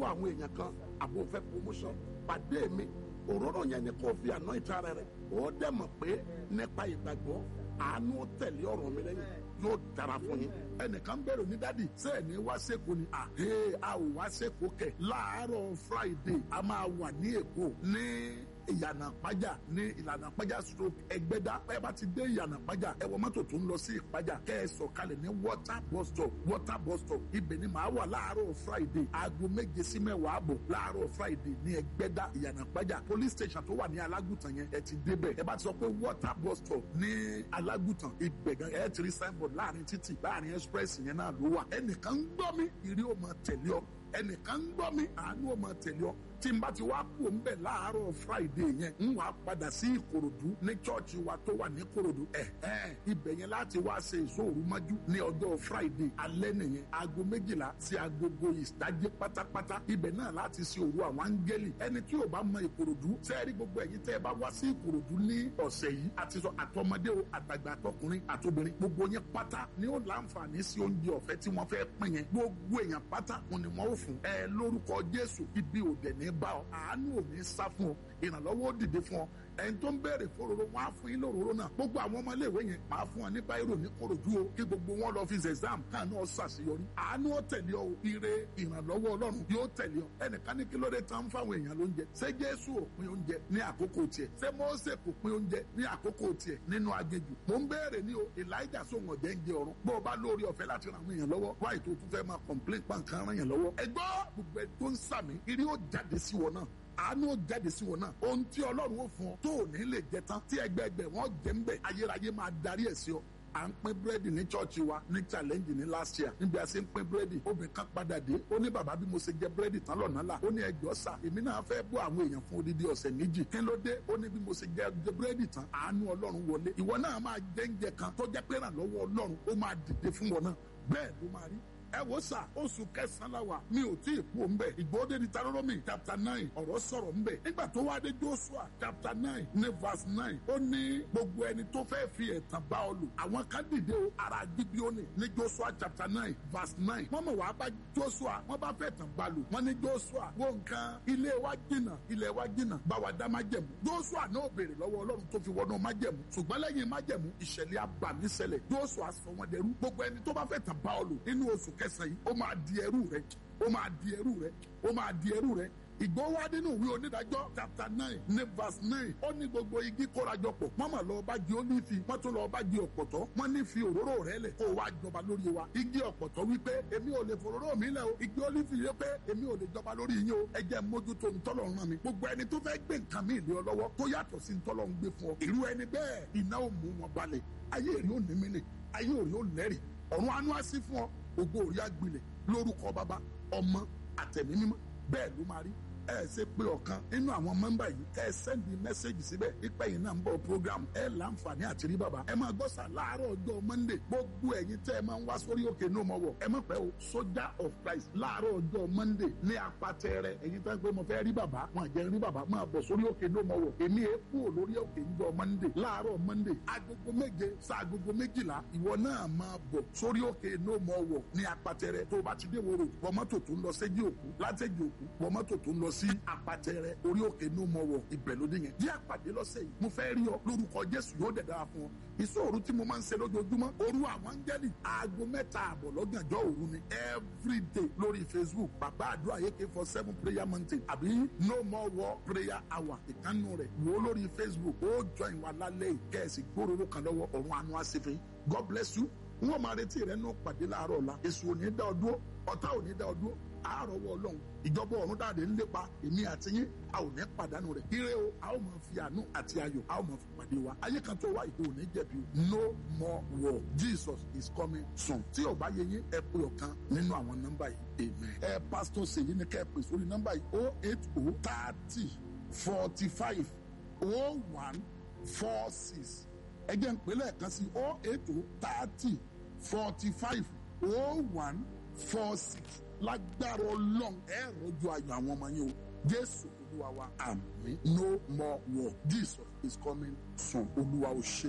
àwọn èèyàn kan àbò fẹ́ promotion pàdé mi òróró yẹn ni kò fi àná ìta rẹ rẹ ó dẹ̀ mọ̀ pé nípa ìgbàgbọ́ àánú tẹ̀lé ọ̀rọ̀ mi lẹ́yìn yóò dára fún yín. ẹnìkan bẹ̀rù ní dádì sẹ́ẹ̀ ní wá sẹ́kọ̀ọ́ ni àhẹ́ a ò wá sẹ́kọ̀ọ́ kẹ̀ láàárọ̀ friday a máa wà ní èkó ní ìyànà pàjà ní ìlànà pàjà stroke ẹgbẹ́dá ẹ bá ti dé ìyànà pàjà ẹ wọ mọ́tò tó ń lọ sí ìpàjà kẹ́ ẹ sọ̀kalẹ̀ ní water bus stop water bus stop ibẹ̀ ni màá wà láàárọ̀ friday aago méje sí mẹ́wàá àbọ̀ láàárọ̀ friday ní ẹgbẹ́dá ìyànà pàjà police station tó wà ní alágùtàn yẹn ẹ ti débẹ̀ ẹ bá ti sọ pé water bus stop ní alágùtàn ibẹ̀ gan ẹ ti rí signboard láàrin títì láàrin express yẹn náà ló wà ẹnìkan ń gbọ́ mi ìrí ò máa tẹ̀lé ọ ẹnìkan ń gbọ́ mi àánú ò máa tẹ̀lé ọ tí n bá ti wá kú ń bẹ̀ láàárọ̀ friday yẹn ń wàá padà sí ìkòròdú ní chọ́ọ̀chì wa tó wà ní ìkòròdú ẹ̀ ẹ̀ ibẹ̀ yẹn láti wá ṣe ìṣòro mọ́jú ní ọjọ́ friday alẹ́ nìyẹn aago méjìlá sí agogo ìdájí pátápátá ibẹ̀ náà láti ṣe òru àwọn áńgẹ́lì ẹni tí ò bá mọ ìkòròdú sẹ́ẹ̀rí gbogbo ẹ̀yin tẹ́ ẹ bá wá sí ìkòròdú ní ọ̀sẹ̀ yìí àti sọ àtọmọdé o àtàgbà àtọkùnrin àtobìnrin gbogbo yẹn pátá ni ó láǹfààní sí oúnjẹ ọ̀fẹ́ tí wọ́n fẹ́ pín yẹn gbogbo èèyàn pátá wọn ni wọ́n ó fún ẹ lórúkọ jésù ibi òdẹ̀ ní bá ọ àánú ò ní sá fún ọ ìrànlọ́wọ́ ó dìde fún ọ ẹni tó ń béèrè fòròrò wọn á fún yín lóróró náà gbogbo àwọn ọmọléèwé yẹn máa fún ọ ní báírò ní korojú o kí gbogbo wọn lọ fi exam káàánú ọ ṣàṣeyọrí àánú ó tẹ̀lé ọ ire ìrànlọ́wọ́ ọlọ́run yóò tẹ̀lé ọ ẹnìkan ní kí ló dé tán fáwọn èèyàn lóúnjẹ ṣé jésù ò pín oúnjẹ ní àkókò tiẹ̀ ṣé mósè kò pín oúnjẹ ní àkókò tiẹ̀ nínú agéjù mò ń béèrè ní o elijah sóhun ọ̀jẹ̀ ń jẹ ọ̀run bó o bá lórí ọ̀fẹ́ láti ran àwọn èèyàn lọ́wọ́ wáyé tó tún fẹ́ máa complain pàǹkan ran yàn lọ́wọ́ ẹgbọ́ gbogbo ẹ tó ń sàmì irí ó jáde sí wọn náà àánú ó jáde sí wọn náà ohun tí ọlọ́run ó fún ọ tó ò ní lè jẹ tán tí ẹgbẹ́ẹgbẹ́ wọn jẹ́ ń bẹ̀ ayérayé máa darí ẹ̀ sí ọ à ń pín búrẹ́dì ní chọ́ọ̀chì wa ní challenge ní last year níbi a ṣe ń pín búrẹ́dì obìnrin kan padà dé ó ní bàbá bí mo ṣe jẹ búrẹ́dì tán lọ́nà là ó ní ẹjọ́ sà èmi náà fẹ́ bọ́ àwọn èèyàn fún odidi ọ̀sẹ̀ méjì kí ló dé ó ní bí mo ṣe jẹ búrẹ́dì tán àánú ọlọ́run wọlé ìwọ náà máa jẹ oúnjẹ kan tó jẹ́ pé ìrànlọ́wọ́ ọlọ́run ó máa dìde fún wọn náà bẹ́ẹ̀ ló máa rí ẹ wo sà oṣù kẹsàn-án la wà mi ò tí ì kú òǹbẹ ìgbòde ní Deuteronomy chapter nine ọ̀rọ̀ sọ̀rọ̀ ńbẹ nígbà tó wá dé Joshua chapter nine ní verse nine ó ní gbogbo ẹni tó fẹ́ fi ẹ̀tàn bá ọ lò àwọn kan dìde o ara Gibeoni ní Joshua chapter nine verse nine wọ́n mọ̀ wá bá Joshua wọ́n bá fẹ́ tàn bá lò wọ́n ní Joshua wo nǹkan ilé wa jìnnà ilé wa jìnnà bá wa dá májẹ̀mú Joshua náà béèrè lọ́wọ́ Ọlọ́run tó fi wọnú májẹ̀mú ṣùgbọ́n lẹ́yìn májẹ̀mú ìṣẹ̀lẹ̀ abàmì ṣẹlẹ̀ Joshua sọ wọn dẹrú gbogbo ẹni tó bá fẹ́ tàn bá ọ lò nínú oṣù kẹsàn yìí ó máa di ẹrú rẹ ó máa di ẹrú rẹ ó máa di ẹrú rẹ ìgbówá nínú ìwé onídàájọ́ chapter nine ní verse nine ó ní gbogbo igi kórajọ pọ̀ wọ́n mà lọ́ọ́ bá di olífi wọ́n tún lọ́ọ́ bá di ọ̀pọ̀tọ́ wọ́n ní fi òróró rẹ̀ lẹ̀ kó o wá jọba lórí wa igi ọ̀pọ̀tọ́ wípé èmi ò lè fòróró mi lẹ̀ o igi olífi yẹ pé èmi ò lè jọba lórí yín o ẹ jẹ́ mójútó ntọ́lọ̀ ràn mí gbogbo ẹni tó fẹ́ gbé nǹkan mi lé ọ lọ́wọ́ tó yàtọ̀ sí ntọ́lọ̀ ń gbé fún ọ irú ẹni bẹ́ẹ̀ iná ò mú wọn balẹ̀ ayé rí ò ní mí nì ayé ò rí ò lẹ́rì ọ̀run anú á sí fún ọ ògo òrí àgbilẹ̀ lórúkọ bàbá ọmọ àtẹ̀mí mímọ́ bẹ́ẹ̀ ló máa rí ẹ ṣe pé ọ̀kan nínú àwọn mẹ́mbà yìí ẹ sẹ́ndì mẹ́sẹ̀gì síbẹ̀ pípẹ́ yìí náà ń bọ̀ program ẹ láǹfààní àti rí bàbá ẹ máa gbọ́ sà láàárọ̀ ọjọ́ monday gbogbo ẹ̀yin tẹ́ ẹ máa ń wá sórí òkè ní ọmọ wọ̀ ẹ má pẹ́ o soldier of christ láàárọ̀ ọjọ́ monday ní apatẹ́rẹ ẹ̀yin tẹ́ pé mo fẹ́ rí bàbá wọn àjẹ́ rí bàbá máa bọ̀ sórí òkè ní ọmọ wọ̀ èmi ẹ kú lórí òkè níjọ́ monday láàárọ̀ monday agogo méje sa agogo méjìlá ìwọ náà máa bọ̀ sórí òkè ní ọmọ wọ̀ ní apatẹ́rẹ tó o bá ti dé woro wọ mọ́tò tó ń lọ séjì òkú látẹ̀jì òkú wọ mọ́tò tó ń lọ sí apatẹrẹ orí òkè ní mo wọ ibẹ̀ lóde yẹn bí àpàdé lọ́sẹ̀ yìí mo fẹ́ rí ọ lórúkọ jésù yóò dẹ̀ dára fún ọ ìṣòro tí mo máa ń ṣe lójoojúmọ́ òru àwọn áńgẹ́lì aago mẹ́ta àbọ̀ lọ́gànjọ́ òru ni everyday lórí facebook bàbá àdúrà ak four seven prayer mountain àbí no more war prayer hour ìkànnù rẹ̀ wò ó lórí facebook ó join wa lálẹ́ yìí kẹ́ẹ̀sì gbóròrò kan lọ́wọ́ ọ̀run àánú àṣefẹ́ god bless you wọ́n máa retí rẹ̀ nù pàdé láàárọ̀ ọ̀la èso ò ní dá ọ dúró ọ̀tá ò ní dá ọ dúró àárọ̀wọ́ ọlọ́run ìjọba ọ̀run dáadé ń lépa èmi àti yín a ò ní pàdánù rẹ̀ ire o a ó máa fi àánú àti ayọ̀ a ó máa fi pàdé wa ayé kan tó wá ìdó ò ní jẹ̀bi no more war jesus is coming soon tí ò bá yẹ yín ẹ pé ọ̀kan nínú àwọn nọ́mbà yìí amen ẹ pásítọ̀ ṣèyí ni kẹ́ ẹ pè sórí nọ́mbà yìí o eight o thirty forty five o one four six ẹ jẹ́ ń pè lẹ́ẹ̀kan sí o eight o thirty forty five o one four six lágbára ọlọ́run ẹ rọ́jò ayọ̀ àwọn ọmọ yín o jésù olúwa wa àmín no more war jesus is coming soon olúwa ò ṣe.